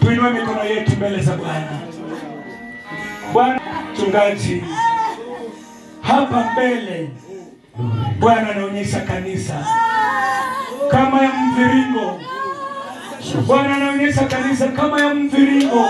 Tuinue mikono yetu mbele za Bwana. Bwana mchungaji, hapa mbele Bwana anaonyesha kanisa kama ya mviringo. Bwana anaonyesha kanisa kama ya mviringo,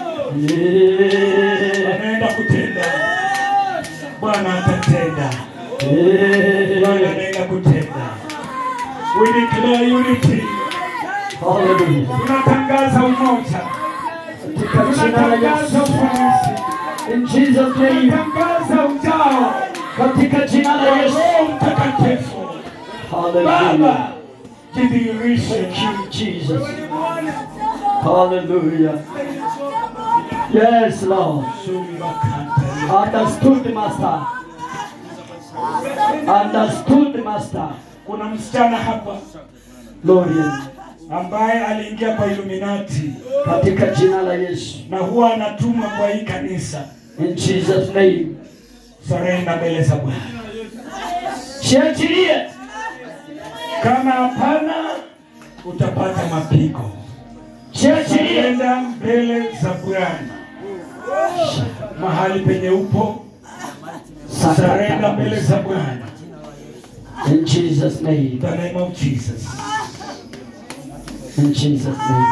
anaenda kutenda. Bwana atatenda. Bwana anaenda kutenda. We declare unity. Hallelujah. Tunatangaza umoja. Katika jina la Tunatangaza Yesu. ufanisi. In Jesus name. Tunatangaza ujao Katika jina la wa Yesu. Roho Mtakatifu. Hallelujah. Baba, jidhihirishe Thank you, Jesus. Hallelujah. Yes, Lord. Understood, Master. Understood, Master. Kuna msichana hapa Glory. ambaye aliingia kwa Illuminati Katika jina la Yesu. na huwa anatumwa kwa hii kanisa. In Jesus name. Sarenda mbele za Bwana. Shiachilie. Kama hapana, utapata mapigo. Shiachilie. Enda mbele za Bwana mahali penye upo, sarenda mbele za Bwana. In Jesus name. In the name of Jesus. In Jesus name.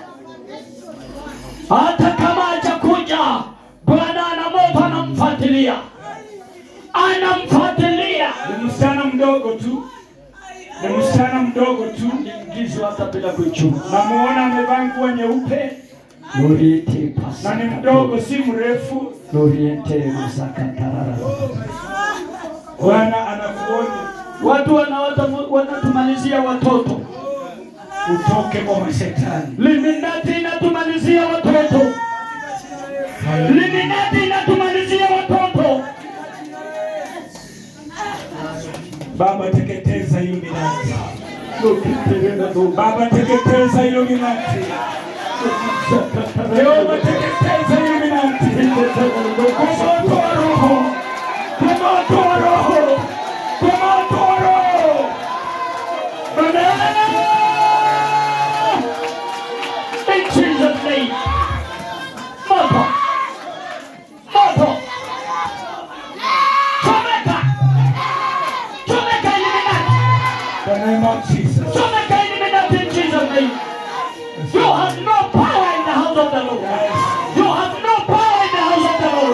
Hata kama hajakuja, Bwana ana moto anamfuatilia, anamfuatilia. Ni msichana mdogo tu, ni msichana mdogo tu. Ingizwa hata bila kuchunga. Namuona amevaa nguo nyeupe Loriente na pasaka. ni mdogo, si mrefu. Loriente masaka tarara. Bwana anakuonya Watu wanawata- wanatumalizia watoto. utoke kwa mashetani. Liminati inatumalizia watoto. Liminati inatumalizia watoto. Baba, teketeza hiyo minati. Loriente Baba, teketeza hiyo minati. Jehova, teketeza hiyo minati. Kwa moto wa Roho, kwa moto wa Roho, kwa moto wa Roho. In Jesus' name. Moto. Moto. Chomeka. Chomeka Illuminati. The name of Jesus. Chomeka Illuminati in Jesus' name. You have no power in the house of the Lord. You have no power in the house of the Lord.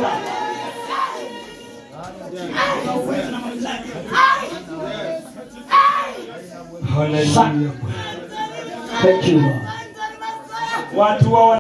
Hallelujah. Thank you, Lord. Watu wa